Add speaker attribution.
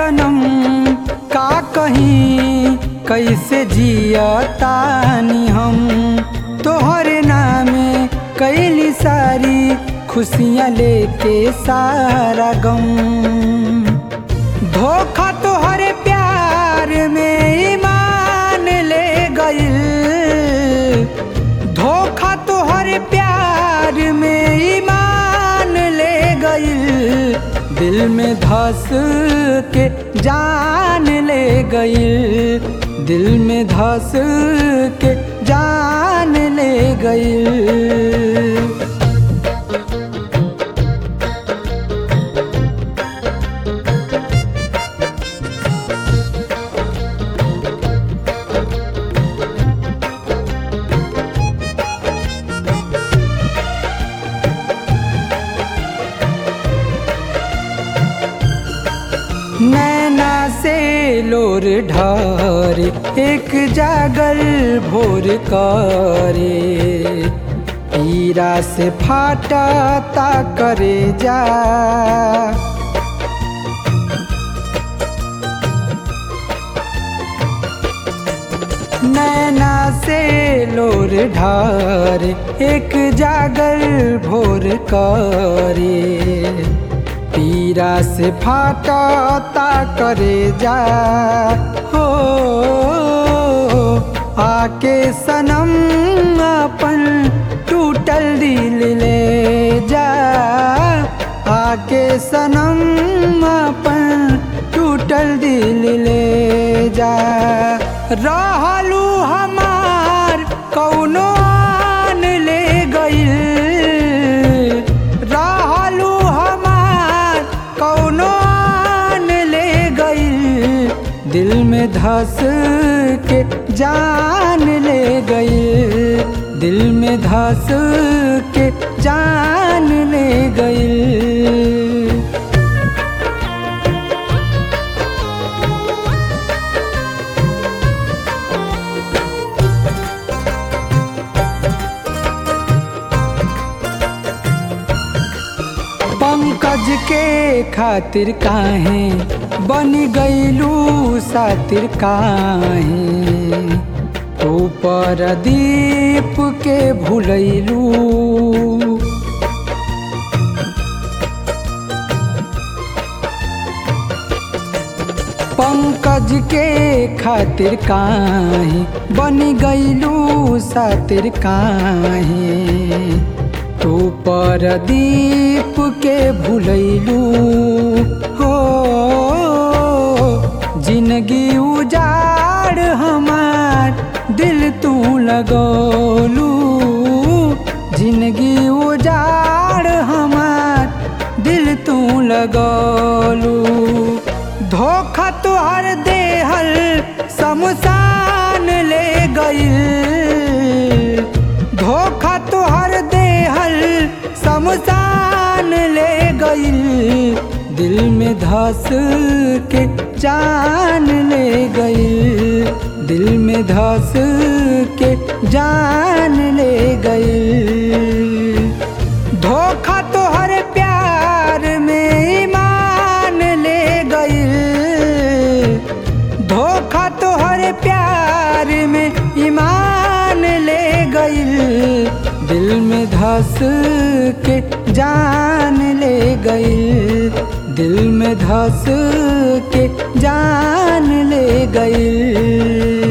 Speaker 1: सनम का कहीं कैसे जियतानी हम तोहरे नामे कैली सारी खुशियाँ लेके सारा गम धोखा तोहरे प्यार में ईमान ले गइल धोखा तोहरे प्यार में ईमान ले गइल दिल में धस के जान ले गइल दिल में धस के जान ले गइल नैना से लोर ढारे एक जागल भोर करे पीरा से फाटा ता करे जा नैना से लोर ढार एक जागल भोर करे पीरा से फाटा ता करे जा हो आके सनम अपन टूटल दिल ले जा आके सनम अपन टूटल दिल ले जा रहलू हमार कौनो आन ले गइल रहलू हमार कौनो आन ले गइल दिल में धस के जान ले गइल दिल में धस के जान ले गइल पंकज के खातिर काहे बन गईलू सातिर काहे ऊपर दीप के भूलैलू पंकज के खातिर काहे बन गईलू सातिर काहे तू पर दीप के भूलैलू हो जिंदगी उजाड़ हमार दिल तू लगौलू जिंदगी उजाड़ हमार दिल तू लगौलू धोखा तुहर देहल शमशान ले गइल धोखा तुहर देहल शमशान ले गइल दिल में धस के जान ले गइल दिल में धस के जान ले गइल धोखा तोहर प्यार में ईमान ले गइल धोखा तोहर प्यार में ईमान ले गइल दिल में धस के जान ले गइल दिल में धस के जान ले गइल